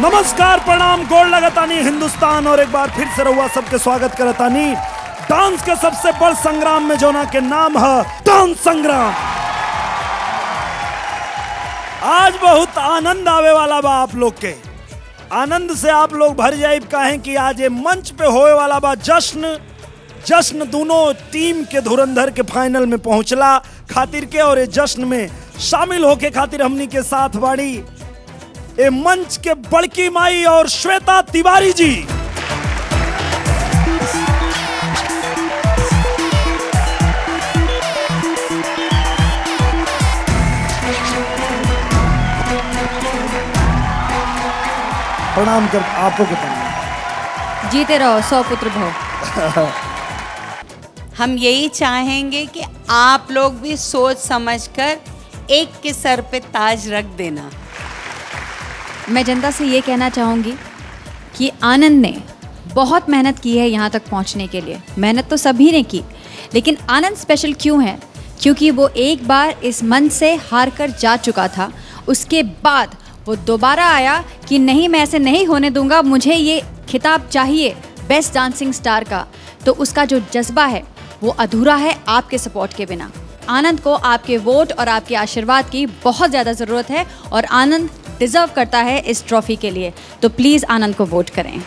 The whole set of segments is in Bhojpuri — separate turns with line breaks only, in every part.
नमस्कार प्रणाम गोड़ लगतानी हिंदुस्तान और एक बार फिर से रहुआ सबके स्वागत करतानी डांस के सबसे बड़ संग्राम में जोना के नाम है डांस संग्राम आज बहुत आनंद आवे वाला बा आप लोग के आनंद से आप लोग भर जाए काहे कि आज ये मंच पे होए वाला बा जश्न जश्न दोनों टीम के धुरंधर के फाइनल में पहुंचला खातिर के और ये जश्न में शामिल होके खातिर हमनी के साथ बाड़ी ए मंच के बड़की माई और श्वेता तिवारी जी प्रणाम कर आपको के प्रणाम
जीते रहो सौ पुत्र भव
हम यही चाहेंगे कि आप लोग भी सोच समझकर एक के सर पे ताज रख देना
मैं जनता से ये कहना चाहूँगी कि आनंद ने बहुत मेहनत की है यहाँ तक पहुँचने के लिए मेहनत तो सभी ने की लेकिन आनंद स्पेशल क्यों है क्योंकि वो एक बार इस मंच से हार कर जा चुका था उसके बाद वो दोबारा आया कि नहीं मैं ऐसे नहीं होने दूंगा मुझे ये खिताब चाहिए बेस्ट डांसिंग स्टार का तो उसका जो जज्बा है वो अधूरा है आपके सपोर्ट के बिना आनंद को आपके वोट और आपके आशीर्वाद की बहुत ज़्यादा ज़रूरत है और आनंद डिजर्व करता है इस ट्रॉफी के लिए तो प्लीज़ आनंद को वोट करें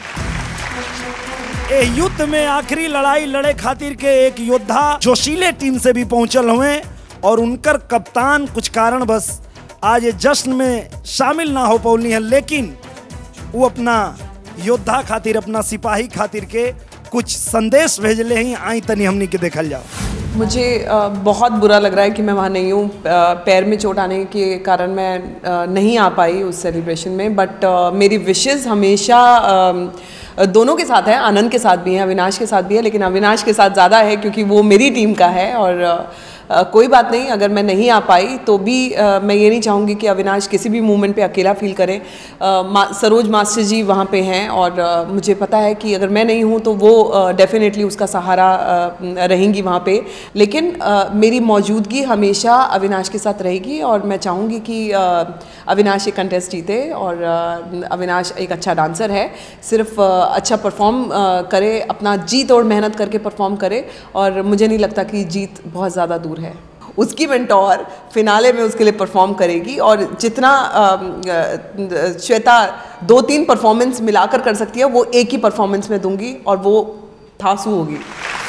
ए युद्ध में आखिरी लड़ाई लड़े खातिर के एक योद्धा जोशीले टीम से भी पहुंचल हुए और उनकर कप्तान कुछ कारण बस आज ये जश्न में शामिल ना हो पौली है लेकिन वो अपना योद्धा खातिर अपना सिपाही खातिर के कुछ संदेश भेजले ही आई तनी हमनी के देखल जाओ
मुझे अ, बहुत बुरा लग रहा है कि मैं वहाँ नहीं हूँ अ, पैर में चोट आने के कारण मैं अ, नहीं आ पाई उस सेलिब्रेशन में बट मेरी विशेस हमेशा अ, दोनों के साथ है आनंद के साथ भी है अविनाश के साथ भी है लेकिन अविनाश के साथ ज़्यादा है क्योंकि वो मेरी टीम का है और अ, अ, कोई बात नहीं अगर मैं नहीं आ पाई तो भी अ, मैं ये नहीं चाहूँगी कि अविनाश किसी भी मूवमेंट पे अकेला फील करे अ, मा, सरोज मास्टर जी वहाँ पे हैं और अ, मुझे पता है कि अगर मैं नहीं हूँ तो वो डेफिनेटली उसका सहारा अ, रहेंगी वहाँ पे लेकिन अ, मेरी मौजूदगी हमेशा अविनाश के साथ रहेगी और मैं चाहूँगी कि अ, अविनाश ये कंटेस्ट जीते और अ, अविनाश एक अच्छा डांसर है सिर्फ अ, अच्छा परफॉर्म करे अपना जी तोड़ मेहनत करके परफॉर्म करे और मुझे नहीं लगता कि जीत बहुत ज़्यादा दूर है उसकी मेंटोर फिनाले में उसके लिए परफॉर्म करेगी और जितना अम, अ, श्वेता दो तीन परफॉर्मेंस मिलाकर कर सकती है वो एक ही परफॉर्मेंस में दूंगी और वो थासू होगी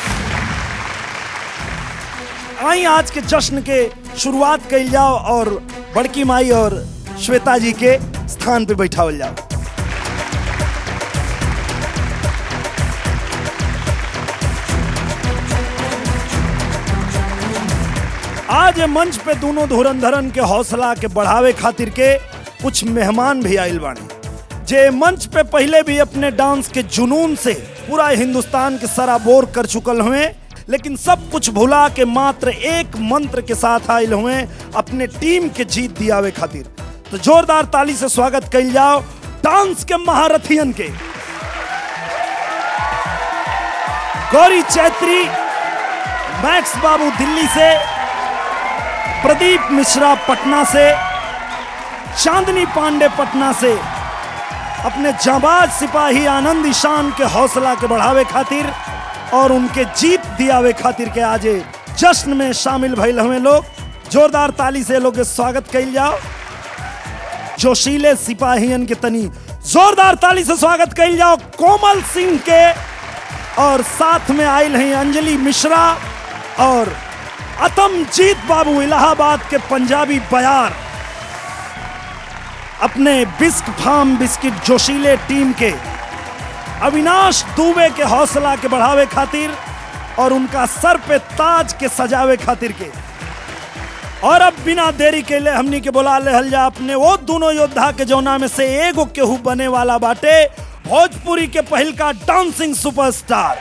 आई आज के जश्न के शुरुआत कइल जाओ और बड़की माई और श्वेता जी के स्थान पे बैठावल जाओ आज ये मंच पे दोनों धुरंधरन के हौसला के बढ़ावे खातिर के कुछ मेहमान भी आइल बानी जे मंच पे पहले भी अपने डांस के जुनून से पूरा हिंदुस्तान के सराबोर कर चुकल हुए लेकिन सब कुछ भुला के मात्र एक मंत्र के साथ आयल हुए अपने टीम के जीत दियावे खातिर तो जोरदार ताली से स्वागत कइल जाओ डांस के महारथियन के गौरी चैत्री मैक्स बाबू दिल्ली से प्रदीप मिश्रा पटना से चांदनी पांडे पटना से अपने जाबाज सिपाही आनंद ईशान के हौसला के बढ़ावे खातिर और उनके जीत दियावे खातिर के आज जश्न में शामिल भइल हुए लोग जोरदार ताली से लोग के स्वागत कइल जाओ जोशीले सिपाहियन के तनी जोरदार ताली से स्वागत कइल जाओ कोमल सिंह के और साथ में आयल हैं अंजलि मिश्रा और अतमजीत बाबू इलाहाबाद के पंजाबी बयार अपने बिस्क फार्म बिस्किट जोशीले टीम के अविनाश दुबे के हौसला के बढ़ावे खातिर और उनका सर पे ताज के सजावे खातिर के और अब बिना देरी के लिए हमनी के बुला ले जा अपने वो दोनों योद्धा के जौना में से एगो केहू बने वाला बाटे भोजपुरी के पहल का डांसिंग सुपरस्टार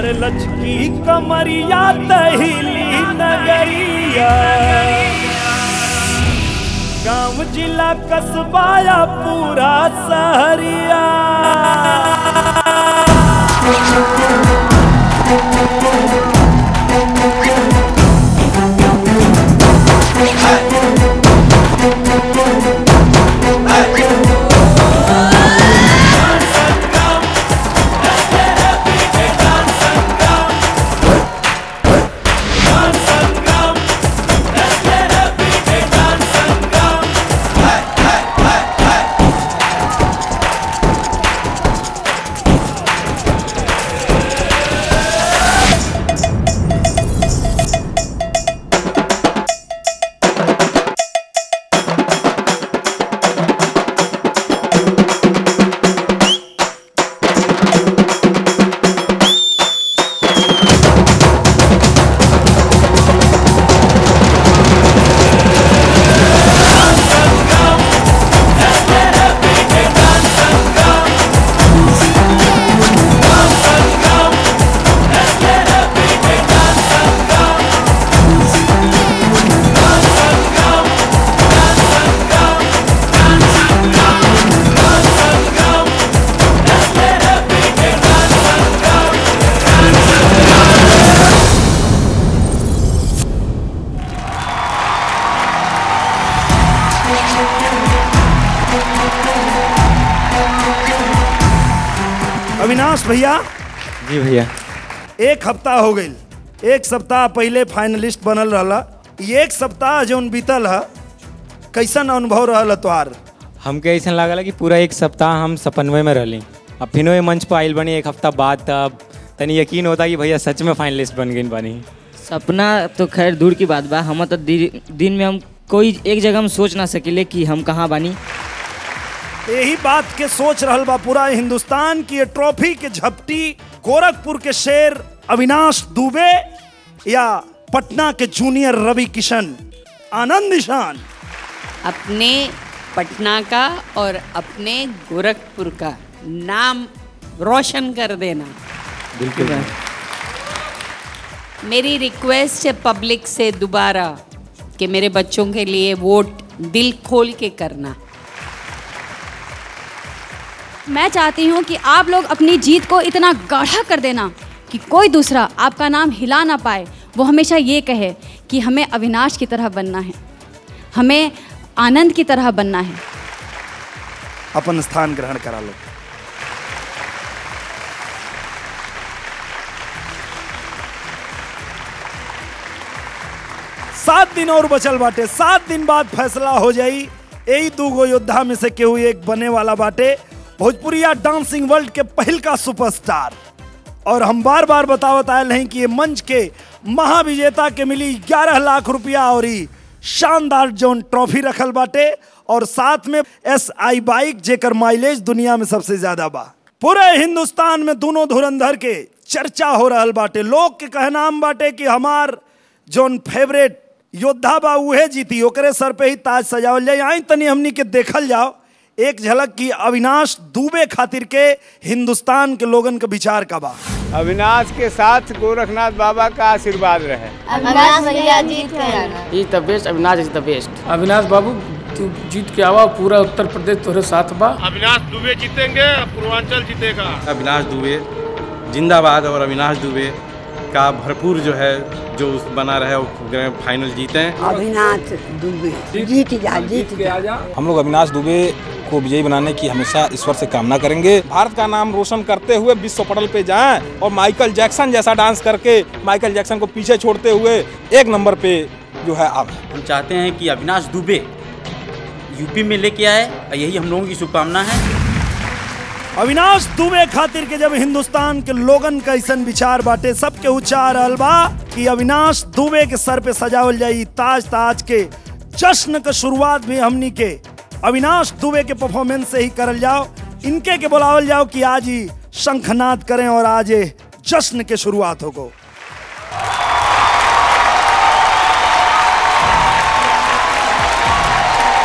अरे लचकी कमरिया दहिली नगरिया गांव जिला कस्बाया पूरा सहरिया अविनाश भैया
जी भैया
एक हफ्ता हो गई एक सप्ताह पहले फाइनलिस्ट बनल रहला ये एक सप्ताह जौन बीतल है कैसन अनुभव रहल तोहार
हमके ऐसा लागल कि पूरा एक सप्ताह हम सपनवे में रहली अब फिनो ये मंच पर आइल बनी एक हफ्ता बाद तब तनी यकीन होता कि भैया सच में फाइनलिस्ट बन गई बानी
सपना तो खैर दूर की बात बा हम तो दि- दिन में हम कोई एक जगह हम सोच ना सकिले कि हम कहाँ बानी
यही बात के सोच रहल बा पूरा हिंदुस्तान की ये ट्रॉफी के झपटी गोरखपुर के शेर अविनाश दुबे या पटना के जूनियर रवि किशन आनंद निशान
अपने पटना का और अपने गोरखपुर का नाम रोशन कर देना
बिल्कुल
मेरी रिक्वेस्ट है पब्लिक से दोबारा कि मेरे बच्चों के लिए वोट दिल खोल के करना
मैं चाहती हूँ कि आप लोग अपनी जीत को इतना गाढ़ा कर देना कि कोई दूसरा आपका नाम हिला ना पाए वो हमेशा ये कहे कि हमें अविनाश की तरह बनना है हमें आनंद की तरह बनना है
अपन स्थान ग्रहण करा लो सात दिन और बचल बाटे सात दिन बाद फैसला हो जाई यही दूगो योद्धा में से केहू एक बने वाला बाटे भोजपुरिया डांसिंग वर्ल्ड के पहल का सुपरस्टार और हम बार बार बतावत आयल हैं कि ये मंच के महाविजेता के मिली 11 लाख रुपया और ई शानदार जोन ट्रॉफी रखल बाटे और साथ में एस आई बाइक जेकर माइलेज दुनिया में सबसे ज्यादा बा पूरे हिंदुस्तान में दोनों धुरंधर के चर्चा हो रहल बाटे लोग के कहनाम बाटे कि हमार जोन फेवरेट योद्धा बा उहे जीती ओकरे सर पे ही ताज सजावल जाए आई तनी हमनी के देखल जाओ एक झलक की अविनाश दुबे खातिर के हिंदुस्तान के लोगन के विचार का बा
अविनाश के साथ गोरखनाथ बाबा का आशीर्वाद रहे
अविनाश भैया जीत कर आना
is the best Avinash is the best
Avinash बाबू तू जीत के आवा पूरा उत्तर प्रदेश तोहरे साथ बा
अविनाश दुबे जीतेंगे पूर्वांचल जीतेगा
अविनाश दुबे जिंदाबाद और अविनाश दुबे का भरपूर जो है जो उस बना रहे वो ग्रैंड फाइनल जीते
अविनाश दुबे जीत जा जीत जा
हम लोग अविनाश दुबे को विजयी बनाने की हमेशा ईश्वर से कामना करेंगे भारत का नाम रोशन करते हुए विश्व पटल पे जाएं और माइकल जैक्सन जैसा डांस करके माइकल जैक्सन को पीछे छोड़ते हुए एक नंबर पे जो है अब
हम चाहते हैं कि अविनाश दुबे यूपी में लेके आए और यही हम लोगों की शुभकामना है
अविनाश दुबे खातिर के जब हिंदुस्तान के लोगन का ऐसन विचार बाटे सबके उच्चार रहल बा कि अविनाश दुबे के सर पे सजावल जाई ताज ताज के जश्न का शुरुआत भी हमनी के अविनाश दुबे के परफॉर्मेंस से ही करल जाओ इनके के बुलावल जाओ कि आज ही शंखनाद करें और आज ये जश्न के शुरुआत होगो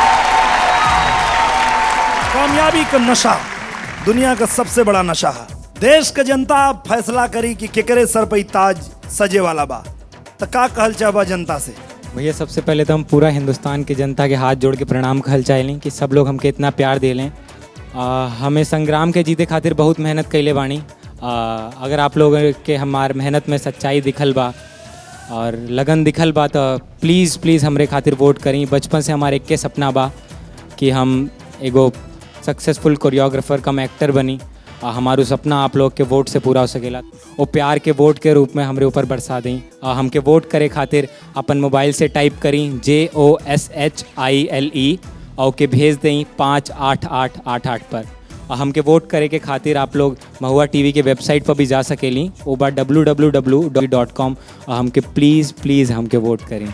कामयाबी का नशा दुनिया का सबसे बड़ा नशा है देश के जनता अब फैसला करी कि केकरे सर पे ई ताज सजे वाला बा तो का कहल चाहबा जनता से
भैया सबसे पहले तो हम पूरा हिंदुस्तान की जनता के हाथ जोड़ के प्रणाम कहल चाहें कि सब लोग हमके इतना प्यार दे लें आ, हमें संग्राम के जीते खातिर बहुत मेहनत कैले बानी आ, अगर आप लोग के हमार मेहनत में सच्चाई दिखल बा और लगन दिखल बा तो प्लीज़ प्लीज़ हमरे खातिर वोट करी बचपन से हमारे एक के सपना बा कि हम एगो सक्सेसफुल कोरियोग्राफर कम एक्टर बनी आ हमारू सपना आप लोग के वोट से पूरा हो सकेला वो प्यार के वोट के रूप में हमरे ऊपर बरसा दें आ हमके वोट करे खातिर अपन मोबाइल से टाइप करी जे O S H I L E और के भेज दें पाँच आठ आठ आठ आठ पर और हमके वोट करे के खातिर आप लोग महुआ टीवी के वेबसाइट पर भी जा सकेली वो बार W W W dot com और हमके प्लीज़ प्लीज़ हमके वोट करें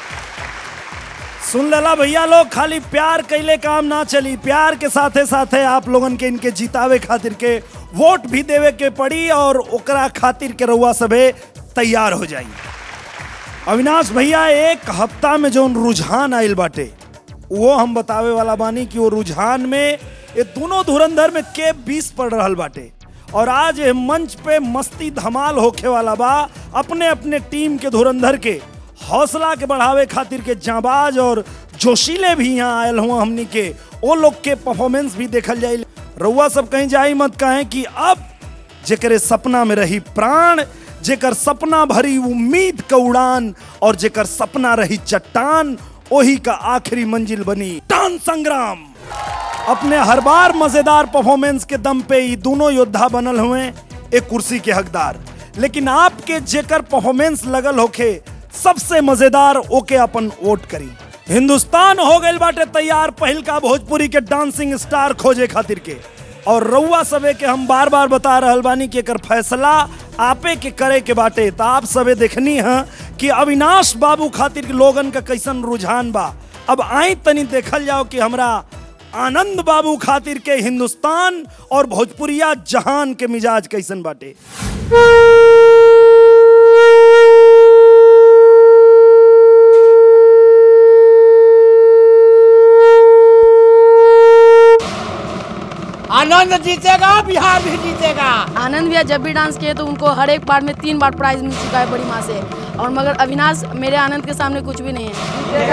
सुन लेला भैया लोग खाली प्यार कैले काम ना चली प्यार के साथे साथे आप लोगन के इनके जितावे खातिर के वोट भी देवे के पड़ी और ओकरा खातिर के रउआ सबे तैयार हो जाई अविनाश भैया एक हफ्ता में जो रुझान आइल बाटे वो हम बतावे वाला बानी कि वो रुझान में ये दोनों धुरंधर में के बीस पड़ रहल बाटे और आज ये मंच पे मस्ती धमाल होखे वाला बा अपने अपने टीम के धुरंधर के हौसला के बढ़ावे खातिर के जाबाज और जोशीले भी यहाँ आयल हुआ हमनी के वो लोग के परफॉर्मेंस भी देखल जाए रउआ सब कहीं जाई मत कहें कि अब जेकरे सपना में रही प्राण जेकर सपना भरी उम्मीद का उड़ान और जेकर सपना रही चट्टान वही का आखिरी मंजिल बनी टान संग्राम अपने हर बार मजेदार परफॉर्मेंस के दम पे ये दोनों योद्धा बनल हुए एक कुर्सी के हकदार लेकिन आपके जेकर परफॉर्मेंस लगल होखे सबसे मजेदार ओके अपन वोट करी हिंदुस्तान हो गइल बाटे तैयार पहिल का भोजपुरी के डांसिंग स्टार खोजे खातिर के और रउआ सबे के हम बार बार बता रहल बानी कि एकर फैसला आपे के करे के बाटे तो आप सबे देखनी है कि अविनाश बाबू खातिर के लोगन का कैसन रुझान बा अब आई तनी देखल जाओ कि हमरा आनंद बाबू खातिर के हिंदुस्तान और भोजपुरिया जहान के मिजाज कैसन बाटे
आनंद जीतेगा बिहार भी जीतेगा
आनंद भैया जब भी डांस किए तो उनको हर एक पार्ट में तीन बार प्राइज मिल चुका है बड़ी माँ से और मगर अविनाश मेरे आनंद के सामने कुछ भी नहीं है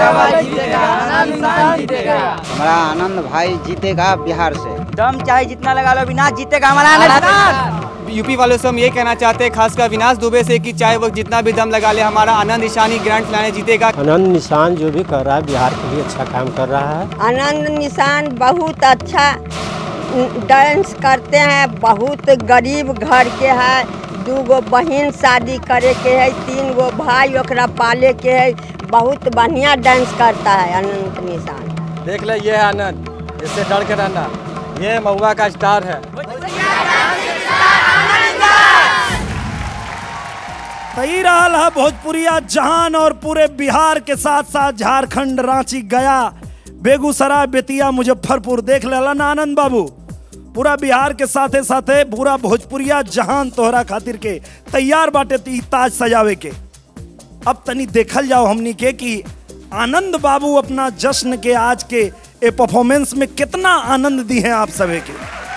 हमारा आनंद भाई जीतेगा बिहार से
दम चाहे जितना लगा लो अविनाश जीतेगा हमारा आनंद
यूपी वालों से हम ये कहना चाहते हैं खासकर अविनाश दुबे से कि चाहे वो जितना भी दम लगा ले हमारा आनंद ईशानी ग्रैंड फिनाले जीतेगा
आनंद निशान जो भी कर रहा है बिहार के लिए अच्छा काम कर रहा है
आनंद निशान बहुत अच्छा डांस करते हैं बहुत गरीब घर के है दू गो बहन शादी करे के है तीन गो भाई ओकरा पाले के है बहुत बढ़िया डांस करता है अनंत निशान
देख ले ये है आनंद इससे डर के रहना ये महुआ का स्टार है
तई रहल है भोजपुरिया जहान और पूरे बिहार के साथ साथ झारखंड रांची गया बेगूसराय बेतिया मुजफ्फरपुर देख लेला ना आनंद बाबू पूरा बिहार के साथे साथे पूरा भोजपुरिया जहान तोहरा खातिर के तैयार बाटे ती ताज सजावे के अब तनी देखल जाओ हमनी के कि आनंद बाबू अपना जश्न के आज के ए परफॉर्मेंस में कितना आनंद दी है आप सभी के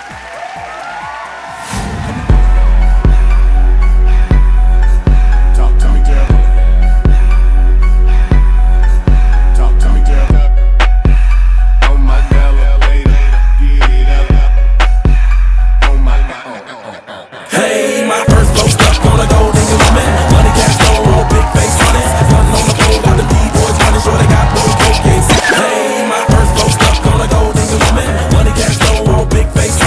Hey, my first flow stuck on a gold nigga woman. Money cash flow roll, big face on it. One on the pole, got the D-boys running, sure they got boy cocaine. Hey, my first flow stuck on a gold nigga woman. Money cash flow roll, big face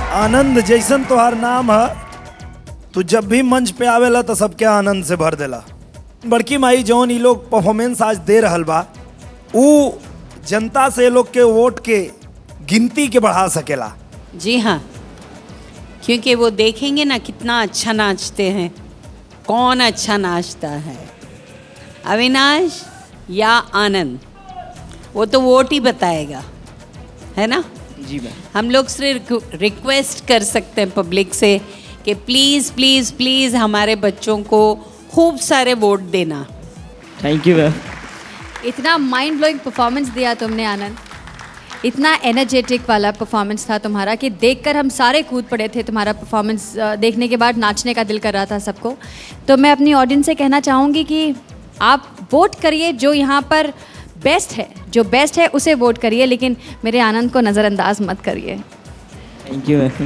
आनंद जैसन तोहार नाम है तू जब भी मंच पे आवेला तो सबके आनंद से भर देला बड़की माई जौन ई लोग परफॉर्मेंस आज दे रहल बा ऊ जनता से ये लोग के वोट के गिनती के बढ़ा सकेला
जी हाँ क्योंकि वो देखेंगे ना कितना अच्छा नाचते हैं कौन अच्छा नाचता है अविनाश या आनंद वो तो वोट ही बताएगा है ना
जी मैम
हम लोग सिर्फ रिक्वेस्ट कर सकते हैं पब्लिक से कि प्लीज़ प्लीज़ प्लीज़ हमारे बच्चों को खूब सारे वोट देना
थैंक यू मैम
इतना माइंड ब्लोइंग परफॉर्मेंस दिया तुमने आनंद इतना एनर्जेटिक वाला परफॉर्मेंस था तुम्हारा कि देखकर हम सारे कूद पड़े थे तुम्हारा परफॉर्मेंस देखने के बाद नाचने का दिल कर रहा था सबको तो मैं अपनी ऑडियंस से कहना चाहूँगी कि आप वोट करिए जो यहाँ पर बेस्ट है जो बेस्ट है उसे वोट करिए लेकिन मेरे आनंद को नज़रअंदाज मत करिए
थैंक यू मैम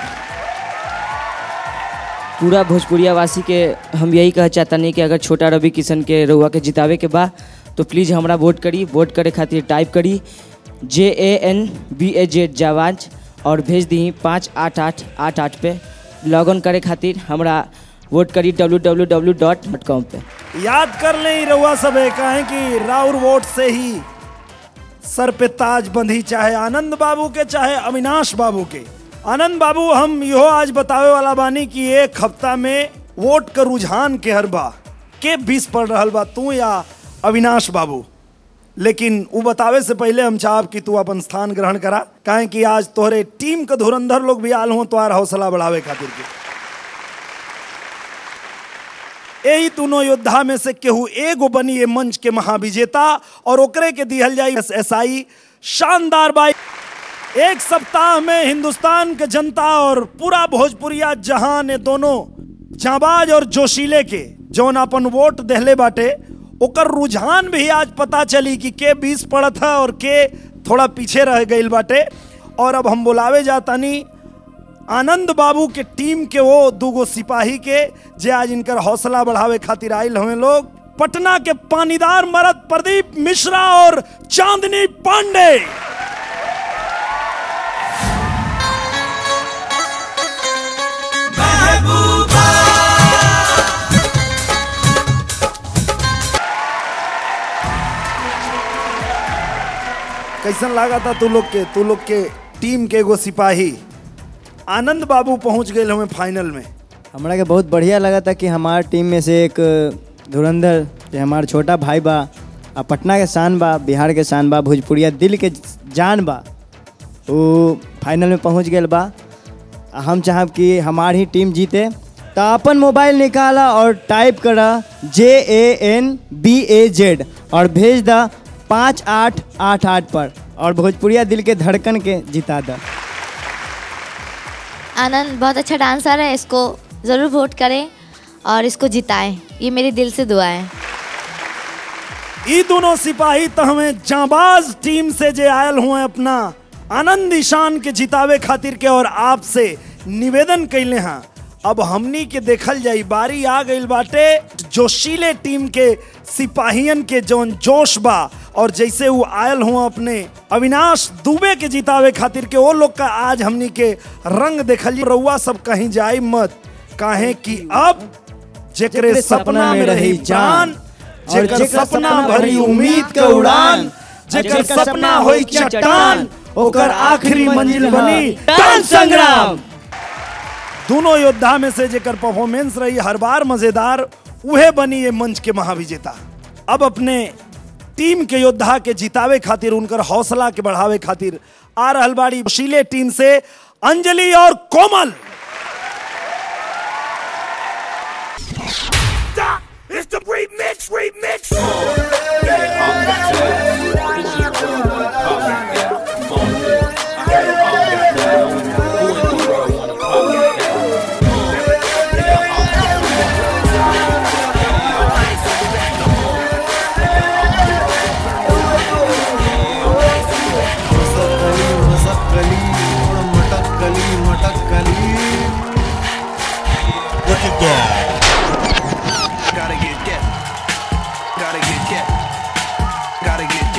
पूरा भोजपुरिया वासी के हम यही कह चाहतनी कि अगर छोटा रवि किशन के रउआ के जितावे के बा तो प्लीज़ हमरा वोट करी वोट करे खातिर टाइप करी J A N B A Z जावाज और भेज दी पाँच आठ आठ आठ आठ पे लॉग इन करे खातिर हमरा वोट करी W W W dot dot com पे
याद कर ले ही रउआ सब कहें कि राउर वोट से ही सर पे ताज बंधी चाहे आनंद बाबू के चाहे अविनाश बाबू के आनंद बाबू हम यो आज बतावे वाला बानी कि एक हफ्ता में वोट का रुझान के हर बा के बीस पड़ रहल बा तू या अविनाश बाबू लेकिन वो बतावे से पहले हम चाहब कि तू अपन स्थान ग्रहण करा काहे कि आज तोहरे टीम के धुरंधर लोग भी आल हो तो हौसला बढ़ावे खातिर के यही दोनों योद्धा में से केहू एगो बनी ये मंच के महाविजेता और ओकरे के दिहल जाई एसआई शानदार बाई एक सप्ताह में हिंदुस्तान के जनता और पूरा भोजपुरिया जहां ने दोनों जाबाज और जोशीले के जौन अपन वोट देहले बाटे ओकर रुझान भी आज पता चली कि के बीस पड़त है और के थोड़ा पीछे रह गई बाटे और अब हम बुलावे जातानी आनंद बाबू के टीम के वो दूगो सिपाही के जे आज इनकर हौसला बढ़ावे खातिर आयल हमें लोग पटना के पानीदार मरद प्रदीप मिश्रा और चांदनी पांडे कैसन लगा था तू लोग के तू लोग के टीम के एगो सिपाही आनंद बाबू पहुंच गए हमें फाइनल में
हमरा के बहुत बढ़िया लगा था कि हमार टीम में से एक धुरंधर जे हमार छोटा भाई बा आ पटना के शान बा बिहार के शान बा भोजपुरिया दिल के जान बा वो फाइनल में पहुंच गए बा आ हम चाहब कि हमार ही टीम जीते तो अपन मोबाइल निकाला और टाइप करा J A N B A Z और भेज दा पाँच आठ आठ आठ पर और भोजपुरिया दिल के धड़कन के जिता दा
आनंद बहुत अच्छा डांसर है इसको ज़रूर वोट करें और इसको जिताएं ये मेरे दिल से दुआ है
ई दोनों सिपाही तो हमें जाबाज टीम से जे आयल हुए अपना आनंद ईशान के जितावे खातिर के और आपसे निवेदन कैले हैं अब हमनी के देखल जाई बारी आ गई बाटे जोशीले टीम के सिपाहियन के जौन जोश बा और जैसे वो आयल हुआ अपने अविनाश दुबे के जितावे खातिर के वो लोग का आज हमनी के रंग देखल रउआ सब कहीं जाई मत काहे कि अब जेकरे सपना में रही जान जेकर सपना भरी उम्मीद के उड़ान जेकर सपना होई चट्टान ओकर आखिरी मंजिल बनी टान संग्राम दोनों योद्धा में से जेकर परफॉर्मेंस रही हर बार मजेदार उहे बनी ये मंच के महाविजेता अब अपने टीम के योद्धा के जितावे खातिर उनकर हौसला के बढ़ावे खातिर आ रहल बाड़ी शीले टीम से अंजलि और कोमल
It's the remix, remix. Look at that. Gotta get that. Gotta get that. Gotta get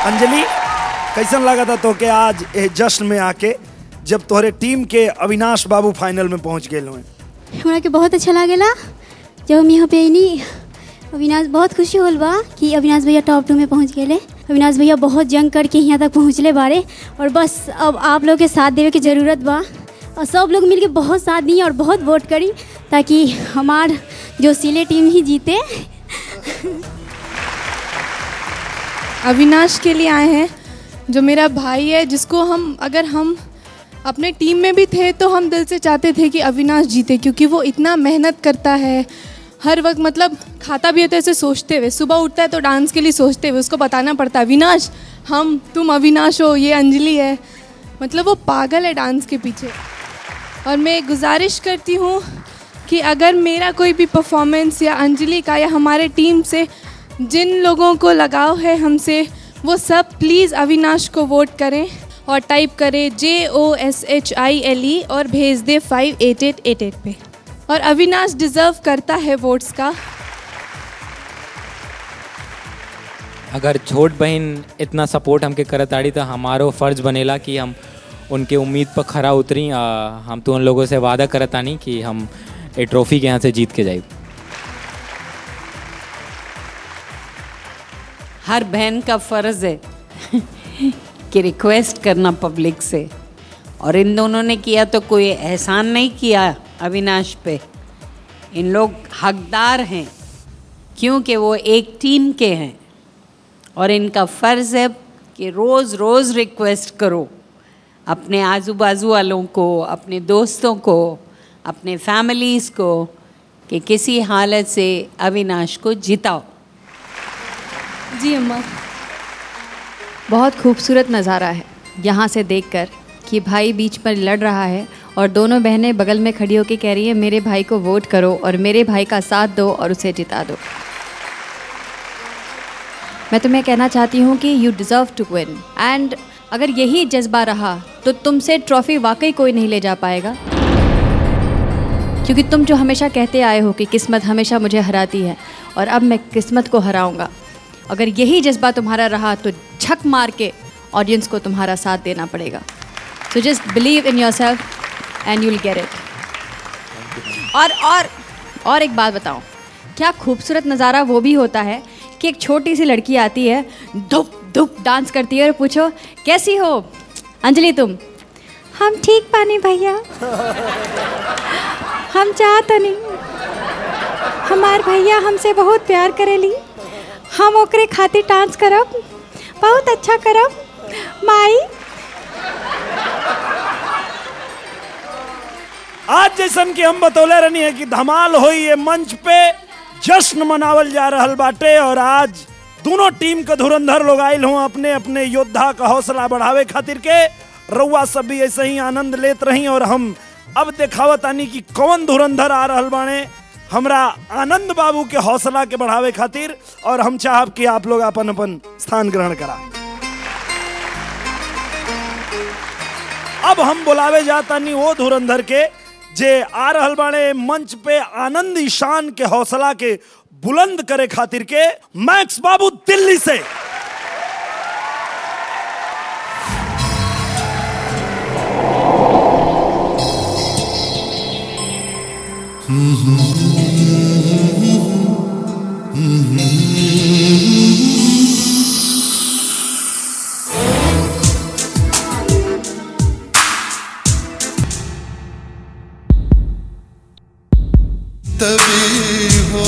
Anjali कैसन लगा था तो के आज ए जश्न में आके जब तोहरे टीम के अविनाश बाबू फाइनल में पहुंच गए हुए
हमरा के बहुत अच्छा लागेला जब हम यहाँ पे अनी अविनाश बहुत खुशी होल बा कि अविनाश भैया टॉप टू में पहुँच गए अविनाश भैया बहुत जंग करके यहाँ तक पहुँचले बारे और बस अब आप लोग के साथ देवे की ज़रूरत बा और सब लोग मिलके बहुत साथ दिए और बहुत वोट करी ताकि हमार जो सिले टीम ही जीते
अविनाश के लिए आए हैं जो मेरा भाई है जिसको हम अगर हम अपने टीम में भी थे तो हम दिल से चाहते थे कि अविनाश जीते क्योंकि वो इतना मेहनत करता है हर वक्त मतलब खाता भी है तो ऐसे सोचते हुए सुबह उठता है तो डांस के लिए सोचते हुए उसको बताना पड़ता है अविनाश हम तुम अविनाश हो ये अंजलि है मतलब वो पागल है डांस के पीछे और मैं गुजारिश करती हूँ कि अगर मेरा कोई भी परफॉर्मेंस या अंजलि का या हमारे टीम से जिन लोगों को लगाव है हमसे वो सब प्लीज़ अविनाश को वोट करें और टाइप करें जे O S H I L E और भेज दे five eight eight eight eight पे और अविनाश डिज़र्व करता है वोट्स का
अगर छोट बहन इतना सपोर्ट हमके करत आड़ी तो हमारो फर्ज बनेला कि हम उनके उम्मीद पर खरा उतरी आ, हम तो उन लोगों से वादा करत आनी कि हम ये ट्रॉफी के यहाँ से जीत के जाए
हर बहन का फर्ज है कि रिक्वेस्ट करना पब्लिक से और इन दोनों ने किया तो कोई एहसान नहीं किया अविनाश पे इन लोग हकदार हैं क्योंकि वो एक टीम के हैं और इनका फ़र्ज़ है कि रोज़ रोज़ रिक्वेस्ट करो अपने आजू बाजू वालों को अपने दोस्तों को अपने फैमिलीज़ को कि किसी हालत से अविनाश को जिताओ
जी अम्मा
बहुत खूबसूरत नज़ारा है यहाँ से देखकर कि भाई बीच पर लड़ रहा है और दोनों बहनें बगल में खड़ी होकर कह रही है मेरे भाई को वोट करो और मेरे भाई का साथ दो और उसे जिता दो मैं तुम्हें कहना चाहती हूँ कि you deserve to win and अगर यही जज्बा रहा तो तुमसे ट्रॉफी वाकई कोई नहीं ले जा पाएगा क्योंकि तुम जो हमेशा कहते आए हो कि किस्मत हमेशा मुझे हराती है और अब मैं किस्मत को हराऊंगा अगर यही जज्बा तुम्हारा रहा तो झक मार के ऑडियंस को तुम्हारा साथ देना पड़ेगा so just believe in yourself and you'll get it और और और एक बात बताऊं क्या खूबसूरत नज़ारा वो भी होता है कि एक छोटी सी लड़की आती है धुप धुप डांस करती है और पूछो कैसी हो अंजलि तुम हम ठीक पानी भैया हम चाहत नहीं हमार भैया हमसे बहुत प्यार करेली हम ओकरे खातिर डांस करब बहुत अच्छा करब माई
आज जैसन कि हम बतौले रहनी है कि धमाल होई ये मंच पे जश्न मनावल जा रहल बाटे और आज दोनों टीम के धुरंधर लोग आयल हों अपने अपने योद्धा का हौसला बढ़ावे खातिर के रउआ सब भी ऐसे ही आनंद लेत रही और हम अब देखावत आनी कि कौन धुरंधर आ रहल बाणे हमरा आनंद बाबू के हौसला के बढ़ावे खातिर और हम चाहब कि आप लोग अपन अपन स्थान ग्रहण करा अब हम बुलावे जातानी वो धुरंधर के जे आ रहल बाणे मंच पे आनंद ईशान के हौसला के बुलंद करे खातिर के मैक्स बाबू दिल्ली से
तभी हो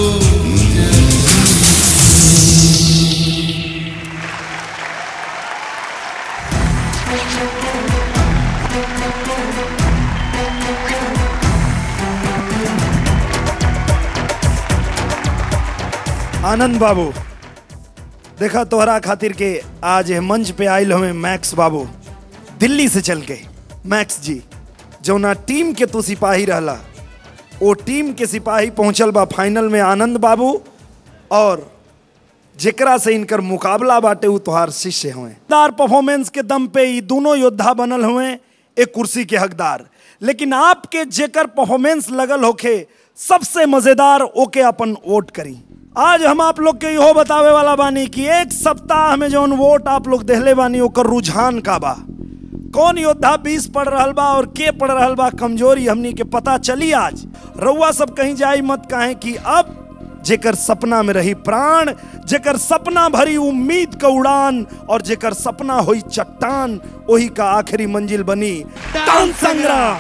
आनंद बाबू देखा तोहरा खातिर के आज ये मंच पे आयल हमें मैक्स बाबू दिल्ली से चल के मैक्स जी जौना टीम के तू सिपाही रहला वो टीम के सिपाही पहुंचल बा फाइनल में आनंद बाबू और जेकरा से इनकर मुकाबला बाटे उ तोहार शिष्य हुए दार परफॉर्मेंस के दम पे ये दोनों योद्धा बनल हुए एक कुर्सी के हकदार लेकिन आपके जेकर परफॉर्मेंस लगल होखे सबसे मजेदार ओके अपन वोट करी आज हम आप लोग के इहो बतावे वाला बानी कि एक सप्ताह में जौन वोट आप लोग देहले बानी ओकर रुझान का बा कौन योद्धा बीस पढ़ रहल बा और के पढ़ रहल बा कमजोरी हमनी के पता चली आज रउआ सब कहीं जाई मत काहे कि अब जेकर सपना में रही प्राण जेकर सपना भरी उम्मीद का उड़ान और जेकर सपना होई चट्टान वही का आखिरी मंजिल बनी टाउन संग्राम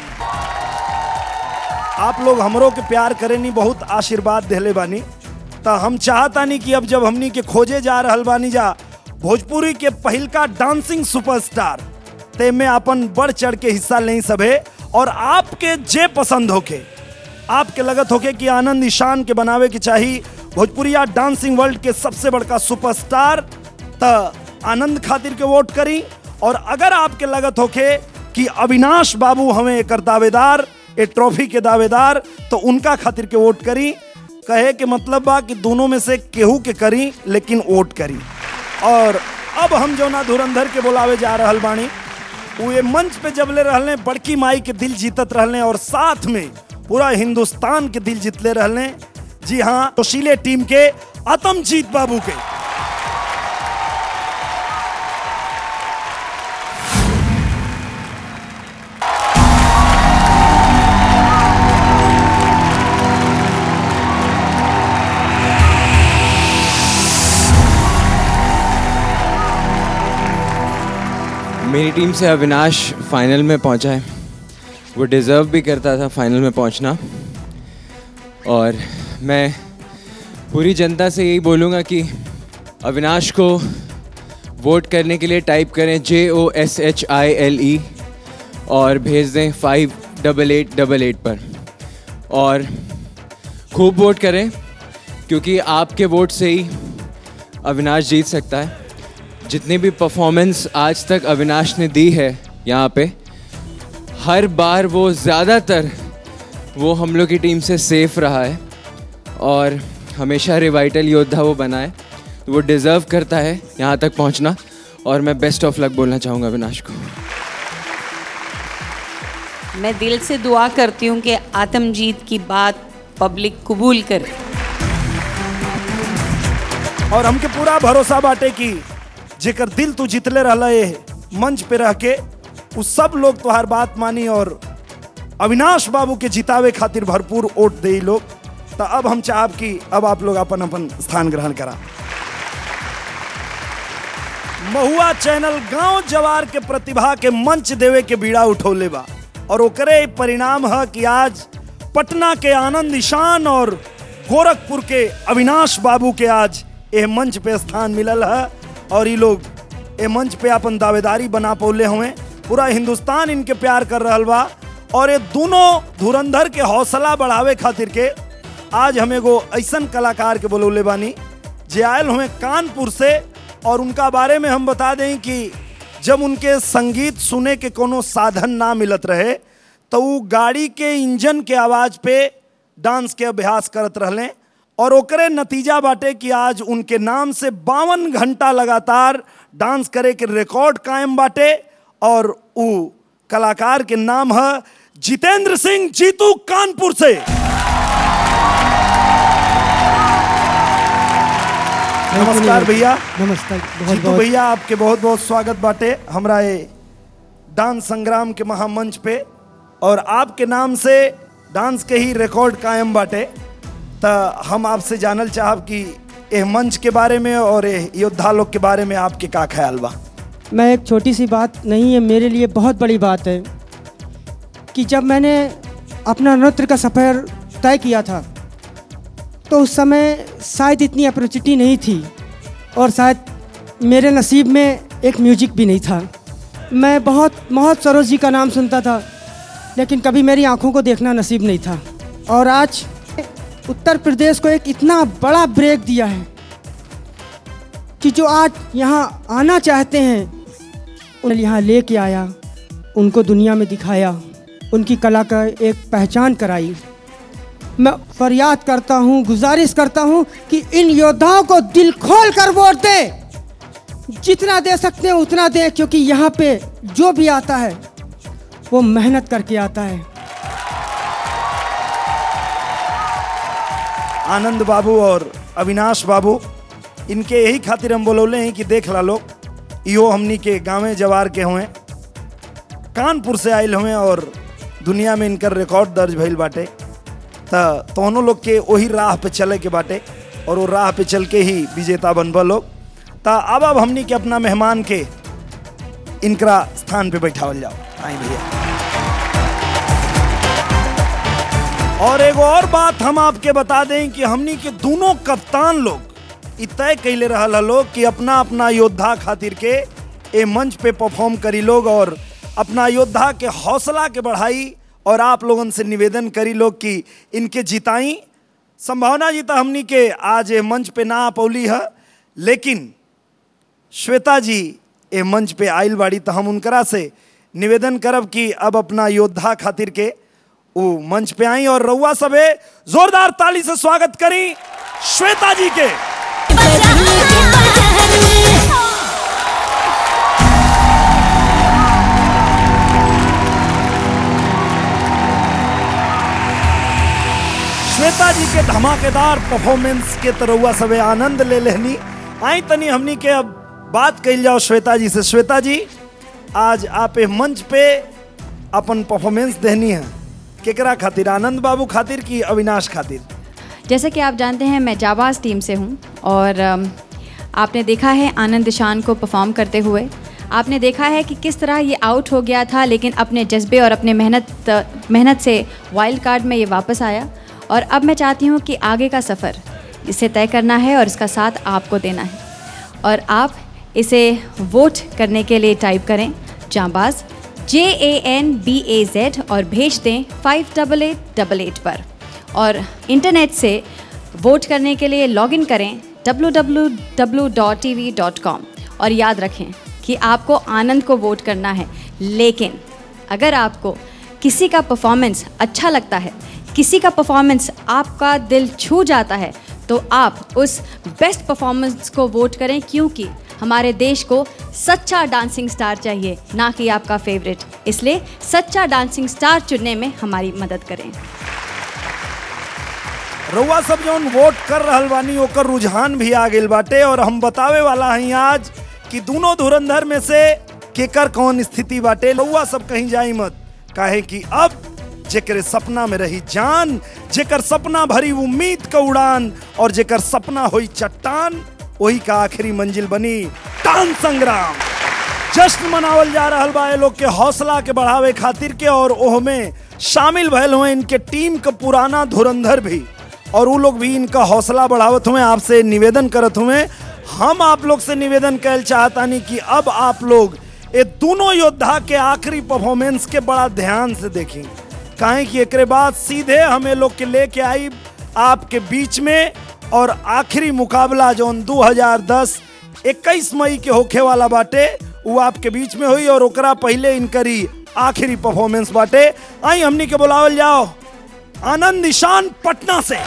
आप लोग हमरो के प्यार करेनी बहुत आशीर्वाद देले बानी तो हम चाहतानी कि अब जब हमनी के खोजे जा रहल बानी जा भोजपुरी के पहिलका डांसिंग सुपरस्टार ते में अपन बढ़ चढ़ के हिस्सा लें सबे और आपके जे पसंद होके आपके लगत होके कि आनंद ईशान के बनावे के चाही भोजपुरिया डांसिंग वर्ल्ड के सबसे बड़का सुपरस्टार त आनंद खातिर के वोट करी और अगर आपके लगत होके कि अविनाश बाबू हमें एकर दावेदार ए ट्रॉफी के दावेदार तो उनका खातिर के वोट करी कहे के मतलब बा कि दोनों में से केहू के करी लेकिन वोट करी और अब हम जो ना धुरंधर के बोलावे जा रहल बानी वो ये मंच पे जबले रहले बड़की माई के दिल जीतत रहले और साथ में पूरा हिंदुस्तान के दिल जीतले रहले जी हाँ जोशीले टीम के आतमजीत बाबू के
मेरी टीम से अविनाश फाइनल में पहुंचा है वो डिज़र्व भी करता था फाइनल में पहुंचना और मैं पूरी जनता से यही बोलूँगा कि अविनाश को वोट करने के लिए टाइप करें जे O S H I L E और भेज दें five double eight double eight पर और खूब वोट करें क्योंकि आपके वोट से ही अविनाश जीत सकता है जितनी भी परफॉर्मेंस आज तक अविनाश ने दी है यहाँ पे हर बार वो ज़्यादातर वो हम लोग की टीम से सेफ रहा है और हमेशा रिवाइटल योद्धा वो बना है तो वो डिज़र्व करता है यहाँ तक पहुँचना और मैं बेस्ट ऑफ लक बोलना चाहूँगा अविनाश को
मैं दिल से दुआ करती हूँ कि आत्मजीत की बात पब्लिक कबूल करे
और हमके पूरा भरोसा बाटे कि जेकर दिल तू जितले रहला ये मंच पे रह के उ सब लोग तुहार बात मानी और अविनाश बाबू के जितावे खातिर भरपूर वोट दे लोग तो अब हम चाहब कि अब आप लोग अपन अपन स्थान ग्रहण करा महुआ चैनल गांव जवार के प्रतिभा के मंच देवे के बीड़ा उठौले बा और ओकरे परिणाम है कि आज पटना के आनंद ईशान और गोरखपुर के अविनाश बाबू के आज यह मंच पे स्थान मिलल है और ये लोग ए मंच पे अपन दावेदारी बना पौले हुए पूरा हिंदुस्तान इनके प्यार कर रहल बा और ये दोनों धुरंधर के हौसला बढ़ावे खातिर के आज हम एगो ऐसन कलाकार के बोलौले बानी जे आयल हुए कानपुर से और उनका बारे में हम बता दें कि जब उनके संगीत सुने के कोनो साधन ना मिलत रहे तो वो गाड़ी के इंजन के आवाज पे डांस के अभ्यास करत रहले और ओकरे नतीजा बाटे कि आज उनके नाम से बावन घंटा लगातार डांस करे के रिकॉर्ड कायम बाटे और उ कलाकार के नाम है जितेंद्र सिंह जीतू कानपुर से नमस्कार भैया
नमस्कार बहुत
जीतू
बहुत
भैया आपके बहुत बहुत स्वागत बाटे हमरा ये डांस संग्राम के महामंच पे और आपके नाम से डांस के ही रिकॉर्ड कायम बाटे तो हम आपसे जानल चाहब कि एह मंच के बारे में और एह योद्धा लोग के बारे में आपके का ख्याल बा
मैं एक छोटी सी बात नहीं है मेरे लिए बहुत बड़ी बात है कि जब मैंने अपना नृत्य का सफ़र तय किया था तो उस समय शायद इतनी अपॉर्चुनिटी नहीं थी और शायद मेरे नसीब में एक म्यूजिक भी नहीं था मैं बहुत बहुत सरोज जी का नाम सुनता था लेकिन कभी मेरी आंखों को देखना नसीब नहीं था और आज उत्तर प्रदेश को एक इतना बड़ा ब्रेक दिया है कि जो आज यहाँ आना चाहते हैं उन्हें यहाँ लेके आया उनको दुनिया में दिखाया उनकी कला का एक पहचान कराई मैं फरियाद करता हूँ गुजारिश करता हूँ कि इन योद्धाओं को दिल खोल कर वोट दें जितना दे सकते हैं उतना दें क्योंकि यहाँ पे जो भी आता है वो मेहनत करके आता है
आनंद बाबू और अविनाश बाबू इनके यही खातिर हम बोलौले हैं कि देख ला लोग इहो हमनी के गाँवे जवार के हुए कानपुर से आयल हुए और दुनिया में इनकर रिकॉर्ड दर्ज भइल बाटे त तोहनों लोग के वही राह पे चले के बाटे और वो राह पे चल के ही विजेता बनबा लोग त अब अब हमनी के अपना मेहमान के इनकरा स्थान पे बैठावल जाओ आई भैया और एगो और बात हम आपके बता दें कि हमनी के दोनों कप्तान लोग इ तय कैले रहल ह लोग कि अपना अपना योद्धा खातिर के ए मंच पे परफॉर्म करी लोग और अपना योद्धा के हौसला के बढ़ाई और आप लोगन से निवेदन करी लोग कि इनके जिताई संभावना जीता हमनी के आज ए मंच पे ना आ पौली है लेकिन श्वेता जी ए मंच पे आइल बाड़ी तो हम उनकरा से निवेदन करब कि अब अपना योद्धा खातिर के वो मंच पे आई और रउआ सबे जोरदार ताली से स्वागत करी श्वेता जी के श्वेता जी के धमाकेदार परफॉर्मेंस के तरहुआ सबे आनंद ले लेहनी आई तनी हमनी के अब बात कही जाओ श्वेता जी से श्वेता जी आज आप ए मंच पे अपन परफॉर्मेंस देहनी है केकरा खातिर आनंद बाबू खातिर कि अविनाश खातिर
जैसे कि आप जानते हैं मैं जाबाज टीम से हूँ और अम, आपने देखा है आनंद दिशान को परफॉर्म करते हुए आपने देखा है कि किस तरह ये आउट हो गया था लेकिन अपने जज्बे और अपने मेहनत मेहनत से वाइल्ड कार्ड में ये वापस आया और अब मैं चाहती हूँ कि आगे का सफ़र इसे तय करना है और इसका साथ आपको देना है और आप इसे वोट करने के लिए टाइप करें जाबाज J A N B A Z और भेज दें five double eight double eight पर और इंटरनेट से वोट करने के लिए लॉगिन करें www.tv.com और याद रखें कि आपको आनंद को वोट करना है लेकिन अगर आपको किसी का परफॉर्मेंस अच्छा लगता है किसी का परफॉर्मेंस आपका दिल छू जाता है तो आप उस बेस्ट परफॉर्मेंस को वोट करें क्योंकि हमारे देश को सच्चा डांसिंग स्टार चाहिए ना कि आपका फेवरेट इसलिए सच्चा डांसिंग स्टार चुनने में हमारी मदद करें
रउआ सब जौन वोट कर रहल बानी ओकर रुझान भी आ गेल बाटे और हम बतावे वाला हई आज कि दोनों धुरंधर में से केकर कौन स्थिति बाटे रउआ सब कहीं जाई मत काहे कि अब जेकर सपना में रही जान जेकर सपना भरी उम्मीद का उड़ान और जेकर सपना हुई चट्टान वही का आखिरी मंजिल बनी टान संग्राम जश्न मनावल जा रहल बा ए लोग के हौसला के बढ़ावे खातिर के और ओह में शामिल भयल हुए इनके टीम का पुराना धुरंधर भी और वो लोग भी इनका हौसला बढ़ावत हुए आपसे निवेदन करत हुए हम आप लोग से निवेदन कर चाहतानी कि अब आप लोग ये दोनों योद्धा के आखिरी परफॉर्मेंस के बड़ा ध्यान से देखें काहे कि एकरे बाद सीधे हमें लोग के लेके आई आपके बीच में और आखिरी मुकाबला जौन 2010 21 मई के होखे वाला बाटे वो आपके बीच में हुई और ओकरा पहले इनकरी आखिरी परफॉर्मेंस बाटे आई हमनी के बुलावल जाओ आनंद ईशान पटना से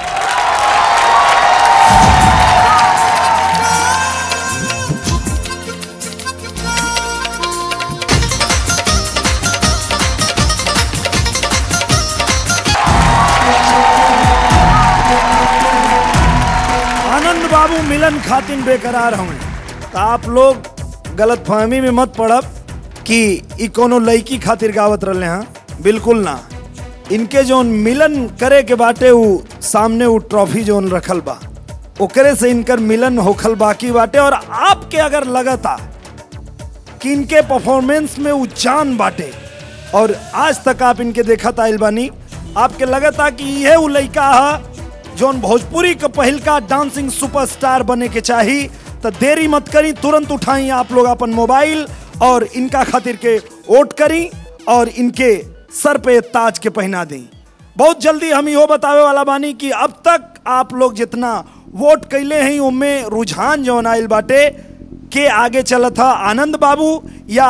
आनंद बाबू मिलन खातिन बेकरार हमें तो आप लोग गलत फहमी में मत पड़ब कि ई कोनो लड़की खातिर गावत रहे हैं बिल्कुल ना इनके जोन मिलन करे के बाटे उ सामने उ ट्रॉफी जोन रखल बा ओकरे से इनकर मिलन होखल बाकी बाटे और आपके अगर लगता कि इनके परफॉर्मेंस में उ जान बाटे और आज तक आप इनके देखत आइल बानी आपके लगता कि यह उ लड़का है जोन भोजपुरी का पहिलका डांसिंग सुपरस्टार बने के चाही तो देरी मत करी तुरंत उठाई आप लोग अपन मोबाइल और इनका खातिर के वोट करी और इनके सर पे ताज के पहना दें बहुत जल्दी हम इहो बतावे वाला बानी कि अब तक आप लोग जितना वोट कैले हैं उनमें रुझान जौन आइल बाटे के आगे चलत था आनंद बाबू या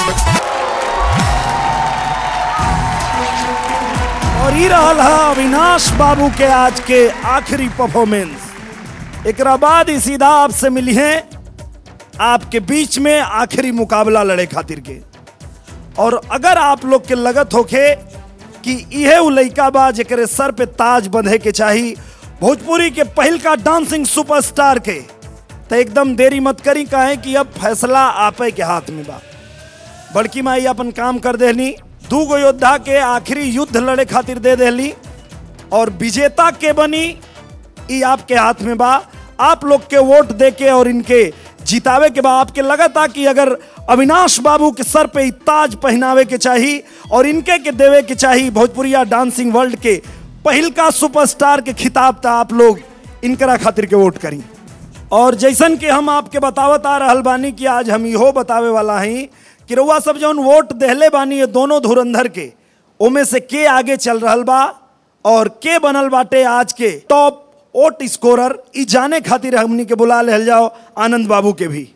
और ई रहल है अविनाश बाबू के आज के आखिरी परफॉर्मेंस एकरा बाद ही सीधा आपसे मिली है आपके बीच में आखिरी मुकाबला लड़े खातिर के और अगर आप लोग के लगत होखे कि इहे उ लइका बा जेकरे सर पे ताज बंधे के चाही भोजपुरी के पहल का डांसिंग सुपरस्टार के तो एकदम देरी मत करी कहे कि अब फैसला आपे के हाथ में बा बड़की माई अपन काम कर देली दू गो योद्धा के आखिरी युद्ध लड़े खातिर दे देली और विजेता के बनी ई आपके हाथ में बा आप लोग के वोट दे के और इनके जितावे के बा आपके लगता कि अगर अविनाश बाबू के सर पे ई ताज पहनावे के चाही और इनके के देवे के चाही भोजपुरिया डांसिंग वर्ल्ड के पहिल का सुपरस्टार के खिताब था आप लोग इनकरा खातिर के वोट करी और जैसन कि हम आपके बतावत आ रहल बानी कि आज हम इहो बतावे वाला हई कि रउआ सब जौन वोट देहले बानी ये दोनों धुरंधर के ओमे से के आगे चल रहल बा और के बनल बाटे आज के टॉप वोट स्कोरर ई जाने खातिर हमनी के बुला लेल जाओ आनंद बाबू के भी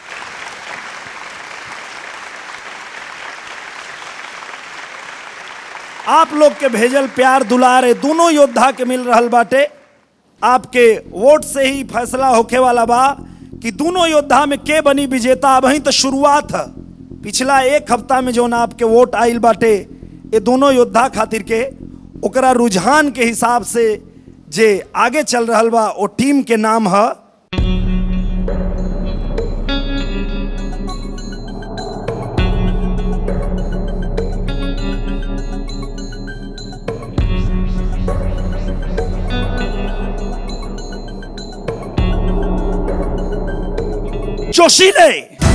आप लोग के भेजल प्यार दुलार ए दोनों योद्धा के मिल रहल बाटे आपके वोट से ही फैसला होखे वाला बा कि दोनों योद्धा में के बनी विजेता अब ही तो शुरुआत है पिछला एक हफ्ता में जो ना आपके वोट आइल बाटे ये दोनों योद्धा खातिर के ओकरा रुझान के हिसाब से जे आगे चल रहल बा वो टीम के नाम है जोशीले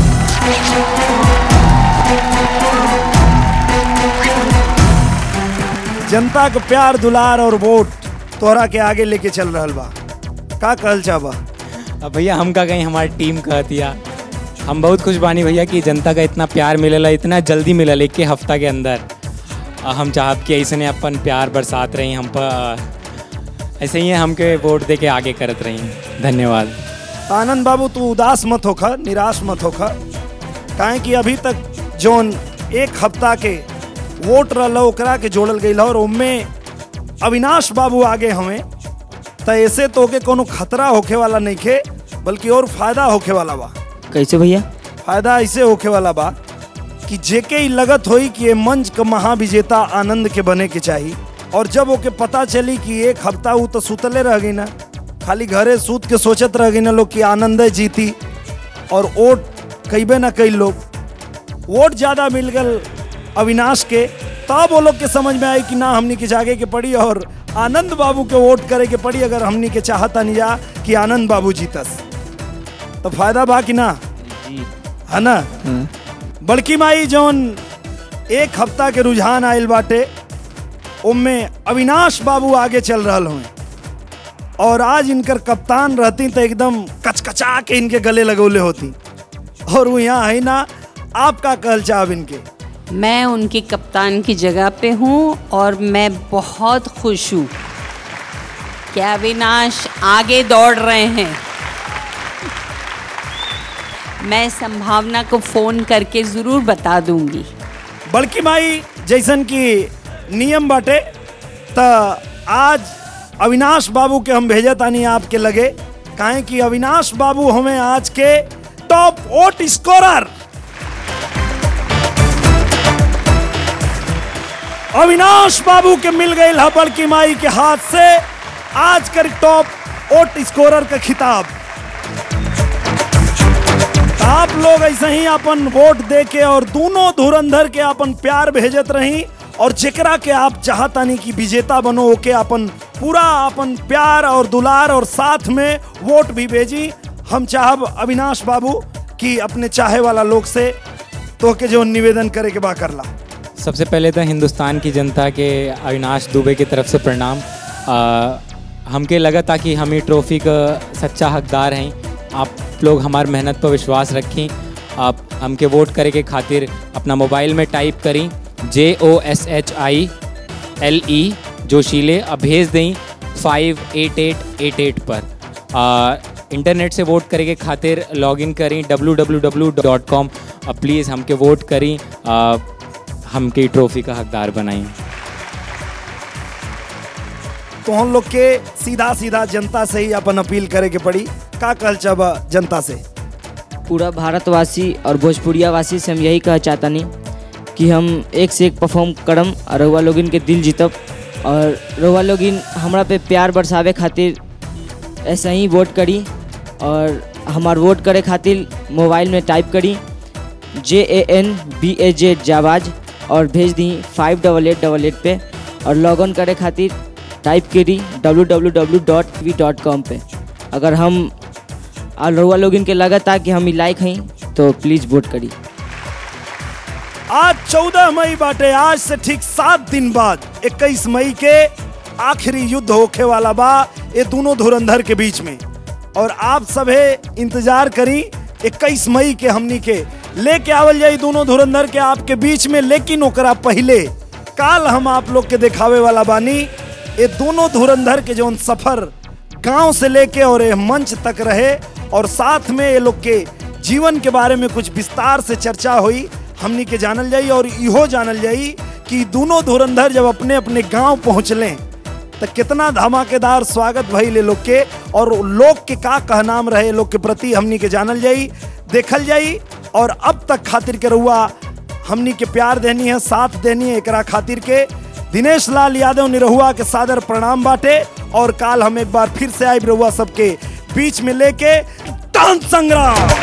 जनता के प्यार दुलार और वोट तोहरा के आगे लेके चल रहल बा का कहल चाहबा
अब भैया हम का कहीं हमारी टीम कहतिया हम बहुत खुश बानी भैया कि जनता का इतना प्यार मिलल इतना जल्दी मिलल एक के हफ्ता के अंदर आ, हम चाहब कि ऐसे ने अपन प्यार बरसात रही हम पर आ, ऐसे ही हमके वोट दे के आगे करत रही धन्यवाद
आनंद बाबू तू उदास मत होखा निराश मत होखा काहे कि अभी तक जोन एक हफ्ता के वोट रहल ओकरा के जोड़ल गई और उनमें अविनाश बाबू आगे हमें त ऐसे तो के कोनो खतरा होखे वाला नहीं खे बल्कि और फायदा होखे वाला बा
कैसे भैया
फायदा ऐसे होखे वाला बा कि जेके ही लगत होई कि ये मंच का महाविजेता आनंद के बने के चाहिए और जब ओके पता चली कि एक हफ्ता वो तो सुतले रह गई ना खाली घरे सूत के सोचत रह गई ना लोग कि आनंद जीती और वोट कईबे ना कई लोग वोट ज्यादा मिल गल अविनाश के तब वो लोग के समझ में आई कि ना हमनी के जागे के पड़ी और आनंद बाबू के वोट करे के पड़ी अगर हमनी के चाहता नहीं जा कि आनंद बाबू जीतस तो फायदा बा कि ना है ना बड़की माई जौन एक हफ्ता के रुझान आयल बाटे उनमें अविनाश बाबू आगे चल रहा हुए और आज इनकर कप्तान रहती तो एकदम कचकचा के इनके गले लगौले होती और वो यहाँ है ना आपका कहल चाहब इनके
मैं उनकी कप्तान की जगह पे हूँ और मैं बहुत खुश हूँ कि अविनाश आगे दौड़ रहे हैं मैं संभावना को फ़ोन करके ज़रूर बता दूंगी
बड़की माई जैसन की नियम बाटे त आज अविनाश बाबू के हम भेजे तानी आपके लगे काहे कि अविनाश बाबू हमें आज के टॉप वोट स्कोरर अविनाश बाबू के मिल गई है बड़की माई के हाथ से आज कर टॉप वोट स्कोरर का खिताब आप लोग ऐसे ही अपन वोट दे के और दोनों धुरंधर के अपन प्यार भेजत रही और जेकरा के आप चाहतानी कि विजेता बनो ओके अपन पूरा अपन प्यार और दुलार और साथ में वोट भी भेजी हम चाहब अविनाश बाबू कि अपने चाहे वाला लोग से तो के जो निवेदन करे के बा करला
सबसे पहले तो हिंदुस्तान की जनता के अविनाश दुबे की तरफ से प्रणाम आ, हमके लगा था कि हम ही ट्रॉफी का सच्चा हकदार हैं आप लोग हमार मेहनत पर विश्वास रखें आप हमके वोट करे के खातिर अपना मोबाइल में टाइप करें जे O S H I L E जोशीले अब भेज दें five eight eight eight eight पर आ, इंटरनेट से वोट करे के खातिर लॉगिन करें W W W dot com please हमके वोट करें आ, हमके ट्रॉफी का हकदार बनाएं
तो हम लोग के सीधा सीधा जनता से ही अपन अपील करे के पड़ी का कहल चाहबा जनता से
पूरा भारतवासी और भोजपुरिया वासी से हम यही कह चाहता नहीं कि हम एक से एक परफॉर्म करम और रउआ लोग इनके दिल जीतब और रउआ लोग इन हमरा पे प्यार बरसावे खातिर ऐसे ही वोट करी और हमार वोट करे खातिर मोबाइल में टाइप करी J A N B A Z जावाज और भेज दी five double eight double eight पे और लॉग ऑन करे खातिर टाइप करी W W W dot V dot com पे अगर हम और रउआ लोग इनके लगत आ कि हम ई लायक हई तो प्लीज़ वोट करी
आज 14 मई बाटे आज से ठीक सात दिन बाद 21 मई के आखिरी युद्ध होखे वाला बा ये दोनों धुरंधर के बीच में और आप सभे इंतजार करी 21 मई के हमनी के लेके आवल जाई दोनों धुरंधर के आपके बीच में लेकिन ओकरा पहले काल हम आप लोग के दिखावे वाला बानी ये दोनों धुरंधर के जौन सफर गांव से लेके और ये मंच तक रहे और साथ में ये लोग के जीवन के बारे में कुछ विस्तार से चर्चा हुई हमनी के जानल जाई और इहो जानल जाई कि दोनों धुरंधर जब अपने अपने गांव पहुंचले तो कितना धमाकेदार स्वागत भइल ये लोग के और लोग के का कहनाम रहे लोग के प्रति हमनी के जानल जाई देखल जाई और अब तक खातिर के रहुआ हमनी के प्यार देनी है साथ देनी है एकरा खातिर के दिनेश लाल यादव निरहुआ के सादर प्रणाम बाटे और काल हम एक बार फिर से आए रहुआ सबके बीच में लेके डांस संग्राम